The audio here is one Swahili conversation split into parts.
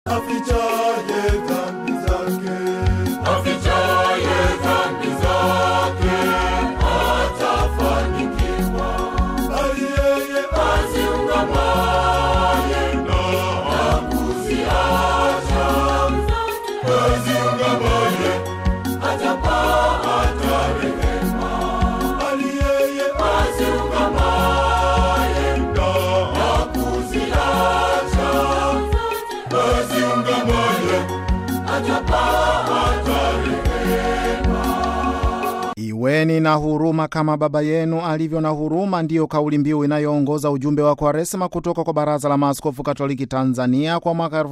afichaye dhambi zake afichaye dhambi zake atafanikiwa, bali yeye aziungamaye na kuziacha, aziungamaye atapata rehema, bali yeye aziungamaye na kuziacha, aziungamaye atapata rehema. Iweni na huruma kama Baba yenu alivyo na huruma, ndiyo kauli mbiu inayoongoza ujumbe wa Kwaresma kutoka kwa Baraza la Maaskofu Katoliki Tanzania kwa mwaka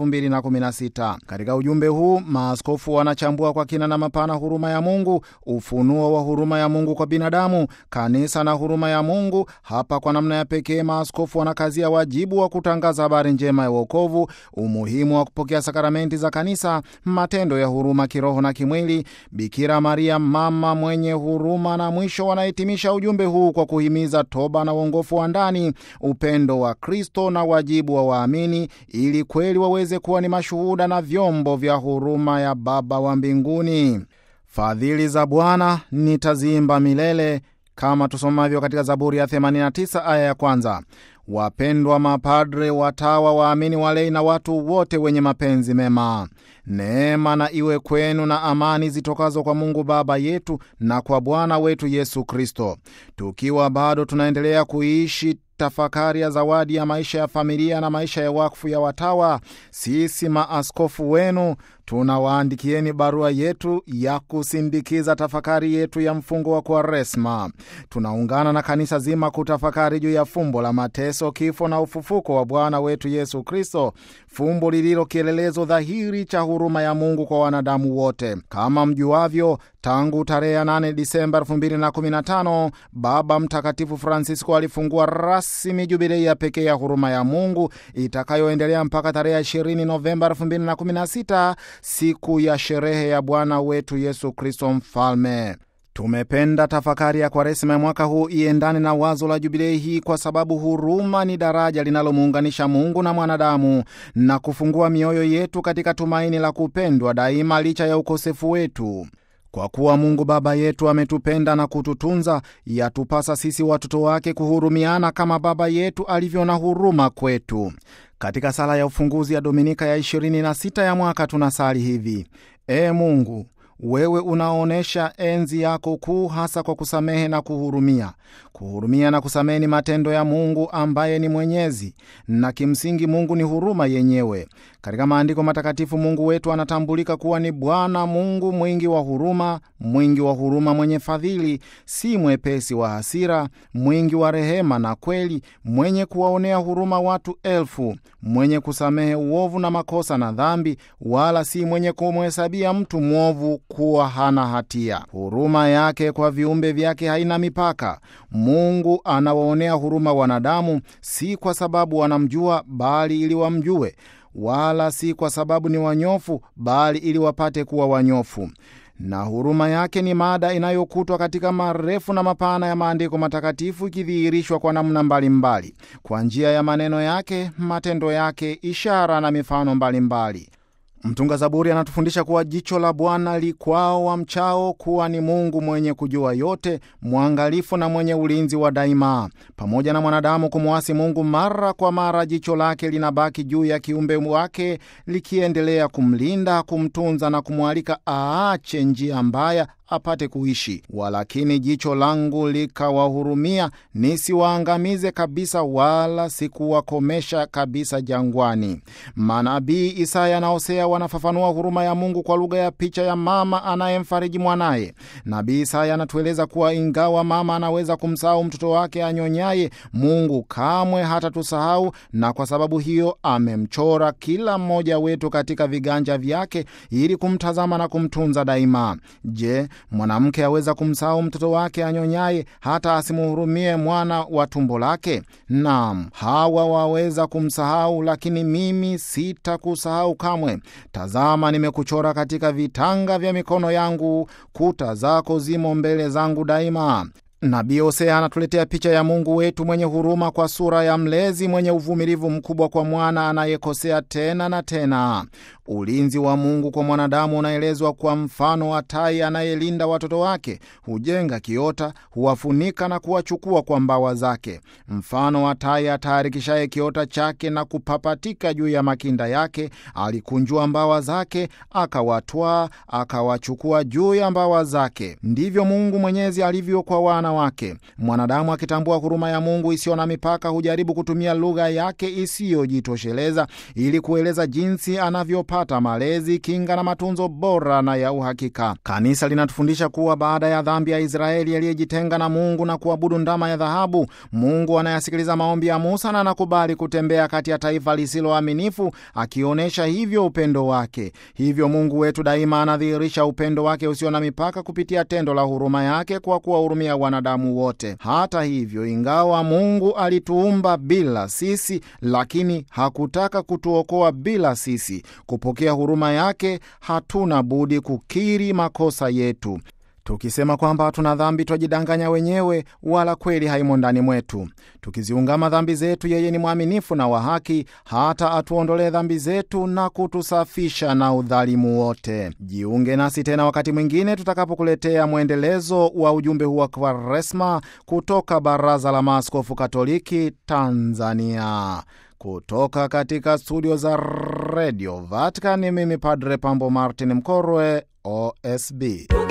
2016. Katika ujumbe huu maaskofu wanachambua kwa kina na mapana huruma ya Mungu, ufunuo wa huruma ya Mungu kwa binadamu, kanisa na huruma ya Mungu. Hapa kwa namna ya pekee maaskofu wanakazia wajibu wa kutangaza habari njema ya wokovu, umuhimu wa kupokea sakramenti za kanisa, matendo ya huruma kiroho na kimwili, Bikira Maria mama mwenye huruma, na mwisho wanahitimisha ujumbe huu kwa kuhimiza toba na uongofu wa ndani, upendo wa Kristo na wajibu wa waamini, ili kweli waweze kuwa ni mashuhuda na vyombo vya huruma ya Baba wa mbinguni. Fadhili za Bwana nitaziimba milele, kama tusomavyo katika Zaburi ya 89 aya ya kwanza. Wapendwa mapadre, watawa, waamini, walei na watu wote wenye mapenzi mema, neema na iwe kwenu na amani zitokazo kwa Mungu Baba yetu na kwa Bwana wetu Yesu Kristo. Tukiwa bado tunaendelea kuishi tafakari ya zawadi ya maisha ya familia na maisha ya wakfu ya watawa, sisi maaskofu wenu tunawaandikieni barua yetu ya kusindikiza tafakari yetu ya mfungo wa Kwaresma. Tunaungana na kanisa zima kutafakari juu ya fumbo la mateso, kifo na ufufuko wa Bwana wetu Yesu Kristo, fumbo lililo kielelezo dhahiri cha huruma ya Mungu kwa wanadamu wote. Kama mjuavyo, tangu tarehe ya 8 Disemba 2015 Baba Mtakatifu Francisco alifungua rasmi jubilei ya pekee ya huruma ya Mungu itakayoendelea mpaka tarehe ya 20 Novemba 2016 siku ya sherehe ya Bwana wetu Yesu Kristo Mfalme. Tumependa tafakari ya Kwaresima ya mwaka huu iendane na wazo la jubilei hii, kwa sababu huruma ni daraja linalomuunganisha Mungu na mwanadamu na kufungua mioyo yetu katika tumaini la kupendwa daima licha ya ukosefu wetu. Kwa kuwa Mungu Baba yetu ametupenda na kututunza, yatupasa sisi watoto wake kuhurumiana kama Baba yetu alivyo na huruma kwetu. Katika sala ya ufunguzi ya Dominika ya 26 ya mwaka tunasali hivi: Ee Mungu, wewe unaonyesha enzi yako kuu hasa kwa kusamehe na kuhurumia. Kuhurumia na kusamehe ni matendo ya Mungu ambaye ni mwenyezi, na kimsingi Mungu ni huruma yenyewe. Katika maandiko matakatifu Mungu wetu anatambulika kuwa ni Bwana Mungu mwingi wa huruma, mwingi wa huruma, mwenye fadhili, si mwepesi wa hasira, mwingi wa rehema na kweli, mwenye kuwaonea huruma watu elfu, mwenye kusamehe uovu na makosa na dhambi, wala si mwenye kumhesabia mtu mwovu kuwa hana hatia. Huruma yake kwa viumbe vyake haina mipaka. Mungu anawaonea huruma wanadamu, si kwa sababu wanamjua, bali ili wamjue wala si kwa sababu ni wanyofu bali ili wapate kuwa wanyofu. Na huruma yake ni mada inayokutwa katika marefu na mapana ya maandiko matakatifu, ikidhihirishwa kwa namna mbalimbali kwa njia ya maneno yake, matendo yake, ishara na mifano mbalimbali mbali. Mtunga Zaburi anatufundisha kuwa jicho la Bwana likwao wamchao kuwa ni Mungu mwenye kujua yote, mwangalifu na mwenye ulinzi wa daima. Pamoja na mwanadamu kumwasi Mungu mara kwa mara, jicho lake linabaki juu ya kiumbe wake, likiendelea kumlinda, kumtunza na kumwalika aache njia mbaya apate kuishi. Walakini jicho langu likawahurumia, nisiwaangamize kabisa, wala sikuwakomesha kabisa jangwani. Manabii Isaya na Hosea wanafafanua huruma ya Mungu kwa lugha ya picha ya mama anayemfariji mwanaye. Nabii Isaya anatueleza kuwa ingawa mama anaweza kumsahau mtoto wake anyonyaye, Mungu kamwe hatatusahau, na kwa sababu hiyo amemchora kila mmoja wetu katika viganja vyake ili kumtazama na kumtunza daima. Je, mwanamke aweza kumsahau mtoto wake anyonyaye hata asimuhurumie mwana wa tumbo lake? Naam, hawa waweza kumsahau, lakini mimi sitakusahau kamwe. Tazama, nimekuchora katika vitanga vya mikono yangu, kuta zako zimo mbele zangu daima. Nabii Hosea anatuletea picha ya Mungu wetu mwenye huruma kwa sura ya mlezi mwenye uvumilivu mkubwa kwa mwana anayekosea tena na tena. Ulinzi wa Mungu kwa mwanadamu unaelezwa kwa mfano wa tai anayelinda watoto wake, hujenga kiota, huwafunika na kuwachukua kwa mbawa zake. Mfano wa tai ataharikishaye kiota chake na kupapatika juu ya makinda yake, alikunjua mbawa zake, akawatwaa, akawachukua juu ya mbawa zake. Ndivyo Mungu Mwenyezi alivyo kwa wana wake. Mwanadamu akitambua huruma ya Mungu isiyo na mipaka, hujaribu kutumia lugha yake isiyojitosheleza ili kueleza jinsi anavyopata malezi, kinga na matunzo bora na ya uhakika. Kanisa linatufundisha kuwa baada ya dhambi ya Israeli aliyejitenga na Mungu na kuabudu ndama ya dhahabu, Mungu anayasikiliza maombi ya Musa na anakubali kutembea kati ya taifa lisiloaminifu, akionyesha hivyo upendo wake. Hivyo Mungu wetu daima anadhihirisha upendo wake usio na mipaka kupitia tendo la huruma yake kwa kuwahurumia wanadamu wote. Hata hivyo, ingawa Mungu alituumba bila sisi, lakini hakutaka kutuokoa bila sisi. Kupokea huruma yake, hatuna budi kukiri makosa yetu. Tukisema kwamba hatuna dhambi twajidanganya wenyewe, wala kweli haimo ndani mwetu. Tukiziungama dhambi zetu, yeye ni mwaminifu na wa haki, hata atuondolee dhambi zetu na kutusafisha na udhalimu wote. Jiunge nasi tena wakati mwingine tutakapokuletea mwendelezo wa ujumbe huu wa Kwaresma kutoka Baraza la Maaskofu Katoliki Tanzania. Kutoka katika studio za redio Vatican, mimi Padre Pambo Martin Mkorwe, OSB.